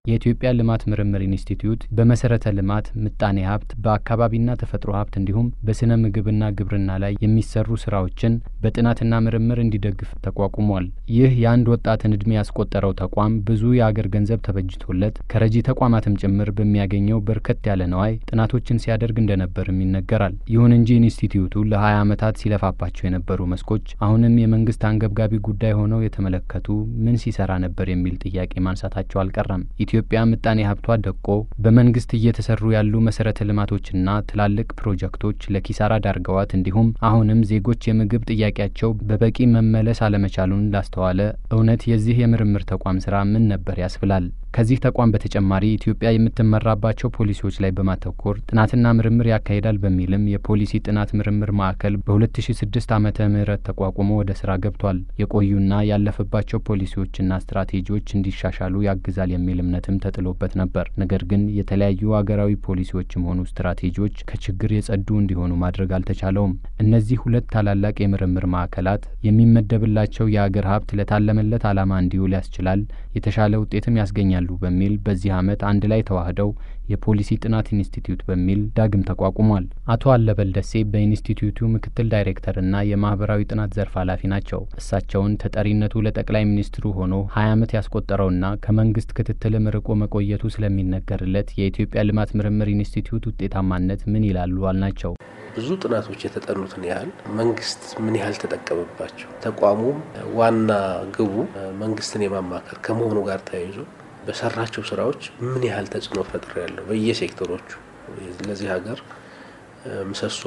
የኢትዮጵያ ልማት ምርምር ኢንስቲትዩት በመሰረተ ልማት፣ ምጣኔ ሀብት፣ በአካባቢና ተፈጥሮ ሀብት እንዲሁም በስነ ምግብና ግብርና ላይ የሚሰሩ ስራዎችን በጥናትና ምርምር እንዲደግፍ ተቋቁሟል። ይህ የአንድ ወጣትን እድሜ ያስቆጠረው ተቋም ብዙ የአገር ገንዘብ ተበጅቶለት ከረጂ ተቋማትም ጭምር በሚያገኘው በርከት ያለ ነዋይ ጥናቶችን ሲያደርግ እንደነበርም ይነገራል። ይሁን እንጂ ኢንስቲትዩቱ ለ20 ዓመታት ሲለፋባቸው የነበሩ መስኮች አሁንም የመንግስት አንገብጋቢ ጉዳይ ሆነው የተመለከቱ ምን ሲሰራ ነበር የሚል ጥያቄ ማንሳታቸው አልቀረም። ኢትዮጵያ ምጣኔ ሀብቷ ደቆ በመንግስት እየተሰሩ ያሉ መሰረተ ልማቶችና ትላልቅ ፕሮጀክቶች ለኪሳራ ዳርገዋት እንዲሁም አሁንም ዜጎች የምግብ ጥያቄያቸው በበቂ መመለስ አለመቻሉን ላስተዋለ እውነት የዚህ የምርምር ተቋም ስራ ምን ነበር ያስብላል። ከዚህ ተቋም በተጨማሪ ኢትዮጵያ የምትመራባቸው ፖሊሲዎች ላይ በማተኮር ጥናትና ምርምር ያካሂዳል በሚልም የፖሊሲ ጥናት ምርምር ማዕከል በ2006 ዓመተ ምህረት ተቋቁሞ ወደ ስራ ገብቷል። የቆዩና ያለፈባቸው ፖሊሲዎችና ስትራቴጂዎች እንዲሻሻሉ ያግዛል የሚል እምነትም ተጥሎበት ነበር። ነገር ግን የተለያዩ አገራዊ ፖሊሲዎችም ሆኑ ስትራቴጂዎች ከችግር የጸዱ እንዲሆኑ ማድረግ አልተቻለውም። እነዚህ ሁለት ታላላቅ የምርምር ማዕከላት የሚመደብላቸው የአገር ሀብት ለታለመለት ዓላማ እንዲውል ያስችላል፣ የተሻለ ውጤትም ያስገኛሉ በሚል በዚህ ዓመት አንድ ላይ ተዋህደው የፖሊሲ ጥናት ኢንስቲትዩት በሚል ዳግም ተቋቁሟል። አቶ አለበል ደሴ በኢንስቲትዩቱ ምክትል ዳይሬክተርና የማህበራዊ ጥናት ዘርፍ ኃላፊ ናቸው። እሳቸውን ተጠሪነቱ ለጠቅላይ ሚኒስትሩ ሆኖ ሀያ ዓመት ያስቆጠረውና ከመንግስት ክትትልም ርቆ መቆየቱ ስለሚነገርለት የኢትዮጵያ ልማት ምርምር ኢንስቲትዩት ውጤታማነት ምን ይላሉ አልናቸው። ብዙ ጥናቶች የተጠኑትን ያህል መንግስት ምን ያህል ተጠቀመባቸው፣ ተቋሙም ዋና ግቡ መንግስትን የማማከር ከመሆኑ ጋር ተያይዞ በሰራቸው ስራዎች ምን ያህል ተጽዕኖ ፈጥሮ ያለው በየሴክተሮቹ ለዚህ ሀገር ምሰሶ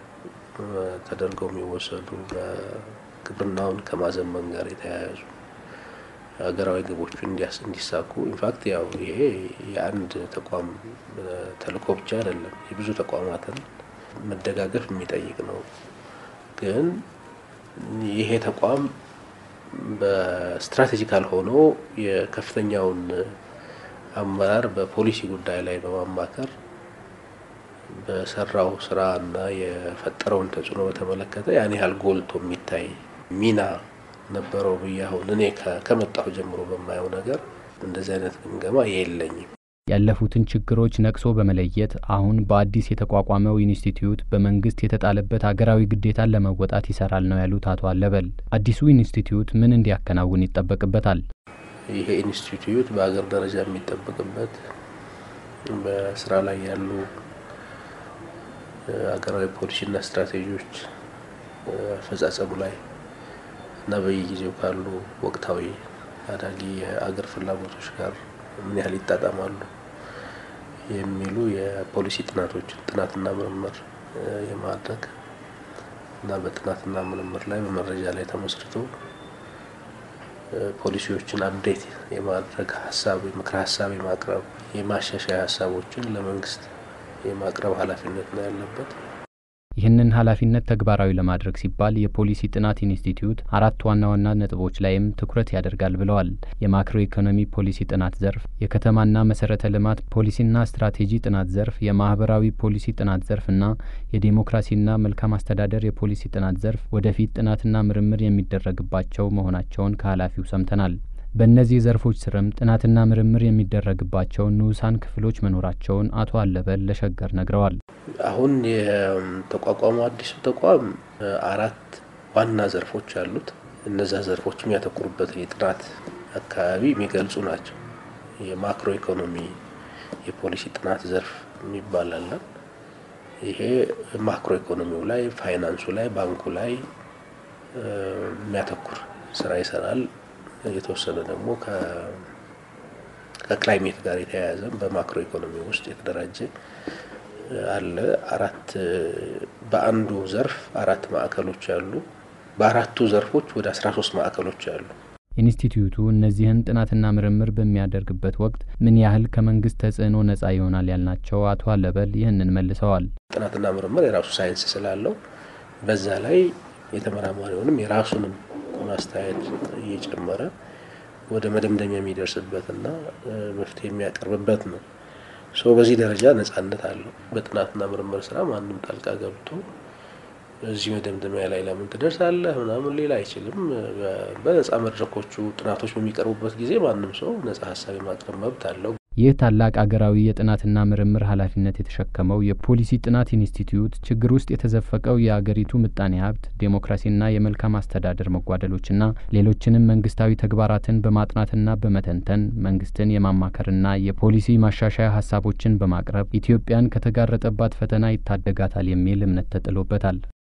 ተደርገው የሚወሰዱ በግብርናውን ከማዘመን ጋር የተያያዙ ሀገራዊ ግቦቹ እንዲሳኩ ኢንፋክት ያው ይሄ የአንድ ተቋም ተልእኮ ብቻ አይደለም፣ የብዙ ተቋማትን መደጋገፍ የሚጠይቅ ነው። ግን ይሄ ተቋም በስትራቴጂካል ሆኖ የከፍተኛውን አመራር በፖሊሲ ጉዳይ ላይ በማማከር በሰራው ስራ እና የፈጠረውን ተጽዕኖ በተመለከተ ያን ያህል ጎልቶ የሚታይ ሚና ነበረው ብዬ አሁን እኔ ከመጣሁ ጀምሮ በማየው ነገር እንደዚህ አይነት ግምገማ የለኝም። ያለፉትን ችግሮች ነቅሶ በመለየት አሁን በአዲስ የተቋቋመው ኢንስቲትዩት በመንግስት የተጣለበት ሀገራዊ ግዴታን ለመወጣት ይሰራል ነው ያሉት አቶ አለበል። አዲሱ ኢንስቲትዩት ምን እንዲያከናውን ይጠበቅበታል? ይሄ ኢንስቲትዩት በሀገር ደረጃ የሚጠበቅበት በስራ ላይ ያሉ ሀገራዊ ፖሊሲና ስትራቴጂዎች አፈጻጸሙ ላይ እና በየጊዜው ካሉ ወቅታዊ አዳጊ የአገር ፍላጎቶች ጋር ምን ያህል ይጣጣማሉ የሚሉ የፖሊሲ ጥናቶችን ጥናትና ምርምር የማድረግ እና በጥናትና ምርምር ላይ በመረጃ ላይ ተመስርቶ ፖሊሲዎችን አፕዴት የማድረግ ሀሳብ ምክረ ሀሳብ የማቅረብ የማሻሻያ ሀሳቦችን ለመንግስት የማቅረብ ኃላፊነት ነው ያለበት። ይህንን ኃላፊነት ተግባራዊ ለማድረግ ሲባል የፖሊሲ ጥናት ኢንስቲትዩት አራት ዋና ዋና ነጥቦች ላይም ትኩረት ያደርጋል ብለዋል። የማክሮ ኢኮኖሚ ፖሊሲ ጥናት ዘርፍ፣ የከተማና መሰረተ ልማት ፖሊሲና ስትራቴጂ ጥናት ዘርፍ፣ የማህበራዊ ፖሊሲ ጥናት ዘርፍ እና የዴሞክራሲና መልካም አስተዳደር የፖሊሲ ጥናት ዘርፍ ወደፊት ጥናትና ምርምር የሚደረግባቸው መሆናቸውን ከኃላፊው ሰምተናል። በእነዚህ ዘርፎች ስርም ጥናትና ምርምር የሚደረግባቸው ንዑሳን ክፍሎች መኖራቸውን አቶ አለበል ለሸገር ነግረዋል። አሁን የተቋቋመው አዲሱ ተቋም አራት ዋና ዘርፎች አሉት። እነዛ ዘርፎች የሚያተኩሩበት የጥናት አካባቢ የሚገልጹ ናቸው። የማክሮ ኢኮኖሚ የፖሊሲ ጥናት ዘርፍ የሚባል አለ። ይሄ ማክሮ ኢኮኖሚው ላይ፣ ፋይናንሱ ላይ፣ ባንኩ ላይ የሚያተኩር ስራ ይሰራል። የተወሰነ ደግሞ ከክላይሜት ጋር የተያያዘ በማክሮ ኢኮኖሚ ውስጥ የተደራጀ አለ። አራት በአንዱ ዘርፍ አራት ማዕከሎች አሉ። በአራቱ ዘርፎች ወደ አስራ ሶስት ማዕከሎች አሉ። ኢንስቲትዩቱ እነዚህን ጥናትና ምርምር በሚያደርግበት ወቅት ምን ያህል ከመንግስት ተጽዕኖ ነጻ ይሆናል ያልናቸው አቶ አለበል ይህንን መልሰዋል። ጥናትና ምርምር የራሱ ሳይንስ ስላለው በዛ ላይ የተመራማሪውንም የራሱንም ማስተያየት እየጨመረ ወደ መደምደሚያ የሚደርስበትና መፍትሄ የሚያቀርብበት ነው። ሶ በዚህ ደረጃ ነጻነት አለው። በጥናትና ምርምር ስራ ማንም ጣልቃ ገብቶ እዚህ መደምደሚያ ላይ ለምን ትደርሳለህ ምናምን ሌላ አይችልም። በነጻ መድረኮቹ ጥናቶች በሚቀርቡበት ጊዜ ማንም ሰው ነጻ ሀሳብ የማቅረብ መብት አለው። ይህ ታላቅ አገራዊ የጥናትና ምርምር ኃላፊነት የተሸከመው የፖሊሲ ጥናት ኢንስቲትዩት ችግር ውስጥ የተዘፈቀው የአገሪቱ ምጣኔ ሀብት፣ ዴሞክራሲና የመልካም አስተዳደር መጓደሎችና ሌሎችንም መንግስታዊ ተግባራትን በማጥናትና በመተንተን መንግስትን የማማከርና የፖሊሲ ማሻሻያ ሀሳቦችን በማቅረብ ኢትዮጵያን ከተጋረጠባት ፈተና ይታደጋታል የሚል እምነት ተጥሎበታል።